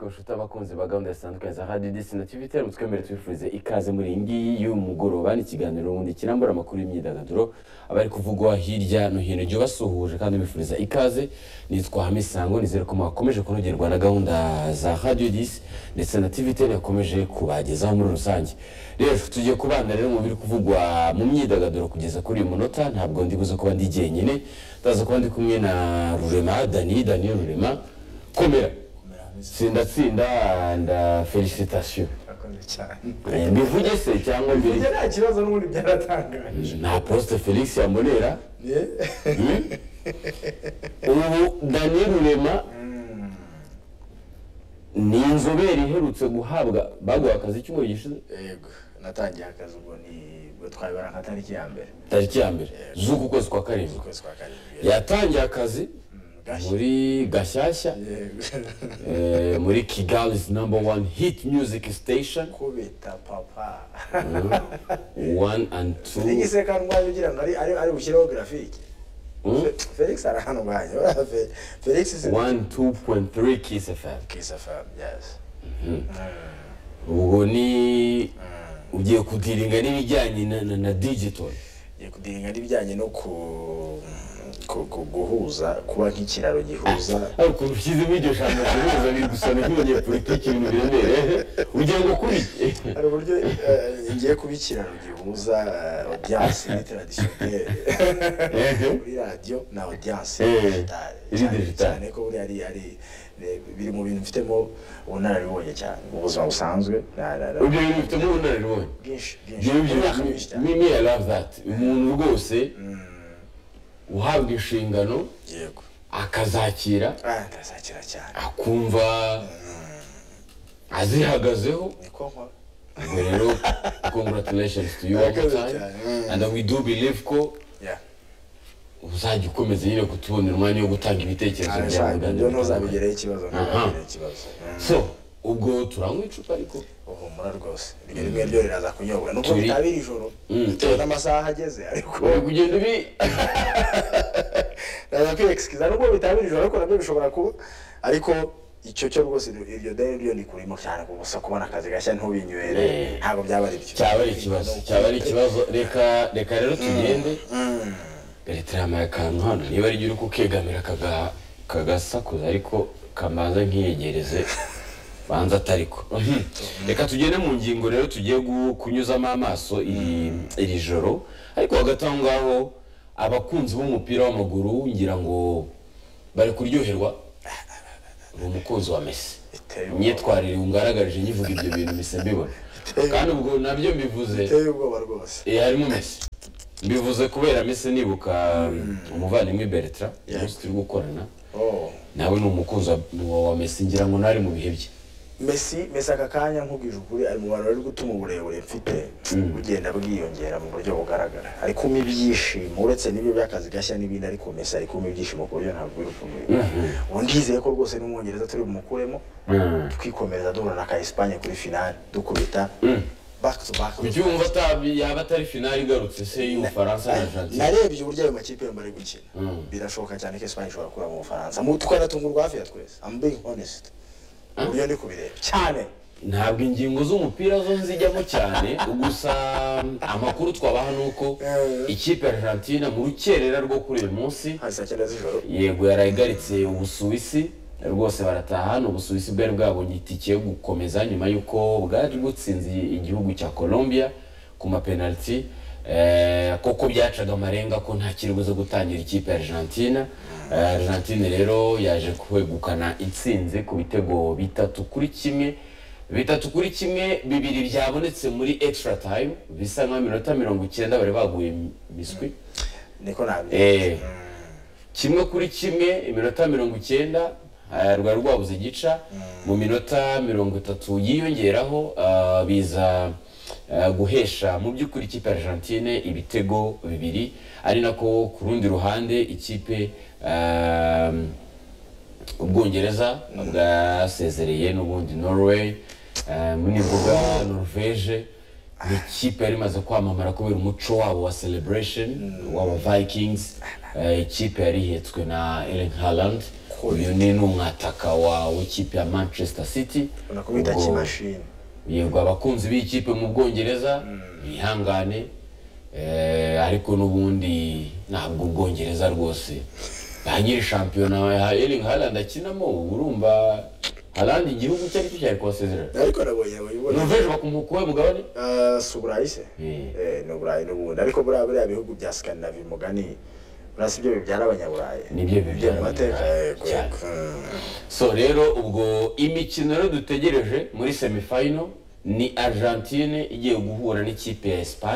kabushuti abakunzi ba gahunda zitandukanye za radiyo desinative itera umutwe mbere tubifurize ikaze muri iyi ngiyi y'umugoroba ni ikiganiro ubundi kirambura amakuru y'imyidagaduro abari kuvugwa hirya no hino igihe ubasuhuje kandi bifuriza ikaze nitwa hamisango nizere ko mwakomeje kunogerwa na gahunda za radiyo disi ndetse na tivi itera yakomeje kubagezaho muri rusange rero tugiye kubana rero mu biri kuvugwa mu myidagaduro kugeza kuri uyu munota ntabwo ndi buze kuba ndi jyenyine ndaza kuba ndi kumwe na rurema dani dani rurema komera tsinda tsinda nda felicitasiyo Murakoze cyane mbivuge se cyangwa mbiri njye nta kibazo n'ubundi byaratangaje nta posite felix yamonera hmm? ubu daniel rurema ni inzobere iherutse guhabwa baguha akazi icyumweru gishize yego natangiye akazi ubwo ni ubwo twabibara nka tariki ya mbere tariki ya mbere z'uku kwezi kwa karindwi ukwezi kwa karindwi yatangiye akazi Mm, gashya. muri gashyashya Yego. eh, muri kigali's number one hit music station kubita papa one and two nigise kandi urwaye ugira ngo ari- ari ari bushyireho grafike Hmm? Fe- felix arahanuganye felix is in 102.3 Kiss FM. kiss fm yes Ubwo ni ugiye kudiringa n'ibijyanye na, na, na digital. Ngiye kudiringa n'ibijyanye no ku- ku- ku- guhuza kuba nk'ikiraro gihuza Ariko ukuntu ushyizemo iryo jambo rihuza biri gusa n'umunyepolitiki ibintu biremereye. Ugiye ngo kuri hari uburyo eh, ngiye kuba ikiraro gihuza eh, audience n'interadisiyoneri Ehe. kuri radiyo na audience Eh, digitale iri cyane- digitale. cyane ko buriya ari ari eh, biri mu bintu mfitemo ubunararibonye cyane mu buzima busanzwe na- na- na- Ibyo bintu bifitemo ubunararibonye. bwinshi bwinshi Ibyo Mu myaka myinshi byo cyane mimi I love that. Umuntu rwose uhabwa inshingano yego akazakira Ah, ndazakira cyane akumva azihagazeho niko nkora ubwo rero congratulations to you one more Murakoze time cyane. and we do believe ko Yeah. uzajya ukomeza nyine kutubonera umwanya wo gutanga ibitekerezo byawe Arashaka kandi ibyo bitandukanye. ntuzabigereho ikibazo ntuzabigereho ikibazo Mm. so ubwo turanywa icupa ariko uhumura rwose rimwe rimwe ryo riraza kunyobwa nubwo Turi- bitabira ijoro Mm. bitewe n'amasaha ageze ariko uri kugenda ubi ndaza kwiyegisikiza nubwo bitabira ijoro ariko nabyo bishobora kuba ariko icyo cyo rwose iryo- iryo deni ryo ni kurimo cyane gusa kubona akazi gashya ntubinywere Eh. ntabwo byaba ari byo cyaba ari ikibazo cyaba ari ikibazo reka reka rero tugende leta yamaye akantu hano niba ari uri kukegamira kaga- kagasakuza ariko kamanza nkiyegereze banza atariko reka tugende mu ngingo rero tugiye gu- kunyuzamo amaso iri iri joro ariko hagati aho ngaho abakunzi b'umupira w'amaguru ngira ngo bari kuryoherwa uri umukunzi wa mesi Biteye ubwoba. imyitwarire wungaragarije nyivuga ibyo bintu mise mbibona kandi ubwo nabyo mbivuze biteye ubwoba rwose Eh, harimo mesi mbivuze kubera mesi nibuka umuvandimwe bertra umunsi turi gukorana Oh. nawe ni umukunzi wa, wa mesi ngira ngo ntari mu bihe bye Messi Messi aka kanya nkubwije ukuri ari mu bantu bari gutuma uburebure mfite bugenda bwiyongera mu buryo bugaragara ari kumpa ibyishimo uretse n'ibyo by'akazi gashya n'ibindi ariko Messi ari kumpa ibyishimo ku buryo ntabwo biri kumenya ubu ndizeye ko rwose n'umwongereza turi bumukuremo twikomereza duhura na ka Espagne kuri finale dukubita back to back kucyumva atabi yaba atari finali igarutse se y'ubufaransa na argentine narebye uburyo ayo makipe yombi ari gukina Mm. birashoboka cyane ko Espagne ishobora kuba mu Bufaransa Mu- twanatungurwa hafi ya twese I'm being honest uburyo ndi kubireba cyane ntabwo ingingo z'umupira zo nzijyamo cyane gusa amakuru twabaha ni uko ikipe ya argentine mu rukerera rwo kuri uyu munsi hasi cyenda z'ijoro yego yarayigaritse ubusuwisi rwose barataha ni ubusuwisi bwari bwabonye itike yo gukomeza nyuma y'uko bwari butsinze igihugu cya colombia ku mapenaliti eh, koko byacaga amarenga ko nta kirego zo gutangira ikipe ya argentina Eh, argentina rero yaje kwegukana itsinze ku bitego bitatu kuri kimwe bitatu kuri kimwe bibiri byabonetse muri extra time bisa nka minota mirongo icyenda bari baguye miswi niko nabyemeza Eh, kimwe kuri kimwe iminota mirongo icyenda eh, rwari rwabuze gica mu minota mirongo itatu yiyongeraho ah, biza ah, guhesha mu by'ukuri ikipe ya argentine ibitego bibiri ari nako ku rundi ruhande ikipe ah, ubwongereza bwasezereye n'ubundi norway eh, n'imbuga norvege ni ikipe yari imaze kwamamara kubera umuco wabo wa celebration w'aba vikings eh, ikipe yari ihetswe na ellen harland uyu ni n'umwataka wa w'ikipe ya manchester city unakubita Ubwo- kimashini yego abakunzi b'ikipe mu bwongereza bihangane eh, ariko n'ubundi ntabwo ubwongereza rwose ba nyiri shampiyona ya Erling Haaland akinamo uba urumva Haaland igihugu cye aricyo cyari kubasezerera ariko nabonye ababibona ni ejo bakumukuwe mugabane Ah, si uburayi se Mm. Eh, ni uburayi n'ubundi ariko buriya buriya bihugu bya sikandinavi umugani buriya si byo bibyara abanyaburayi Nibyo bibyara mu mateka abanyaburayi, yego cyane. yego. Mm. so rero ubwo imikino rero dutegereje muri semifayino ni Argentine igiye guhura n'ikipe ya Espagne